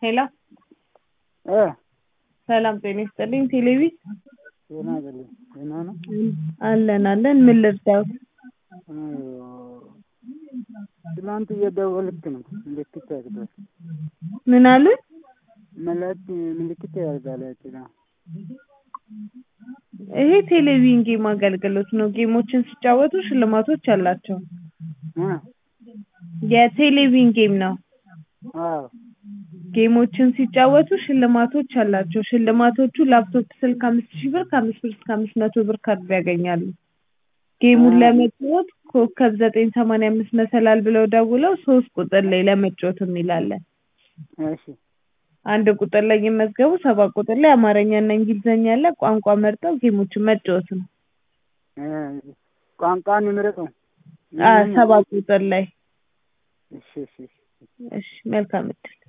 ሄሎ እ ሰላም ጤና ይስጥልኝ ቴሌቪ ጤና ይስጥልኝ ደህና ነው? አለን አለን ምን ልርዳዎት? እ ትናንት እየደወልክ ነው ምልክት ያደርጋል ምን አሉኝ? መላክ ምልክት ያደርጋል ጤና ይሄ ቴሌቪዥን ጌም አገልግሎት ነው ጌሞችን ሲጫወቱ ሽልማቶች አላቸው እ የቴሌቪዥን ጌም ነው አዎ ጌሞችን ሲጫወቱ ሽልማቶች አላቸው ሽልማቶቹ ላፕቶፕ ስልክ አምስት ሺህ ብር ከአምስት ብር እስከ አምስት መቶ ብር ካርድ ያገኛሉ ጌሙን ለመጫወት ኮከብ ዘጠኝ ሰማንያ አምስት መሰላል ብለው ደውለው ሶስት ቁጥር ላይ ለመጫወት የሚል አለ እሺ አንድ ቁጥር ላይ ይመዝገቡ ሰባት ቁጥር ላይ አማርኛ እና እንግሊዝኛ አለ ቋንቋ መርጠው ጌሞችን መጫወት ነው እ ቋንቋን ይምረጡ አዎ ሰባት ቁጥር ላይ እሺ እሺ እሺ መልካም እድል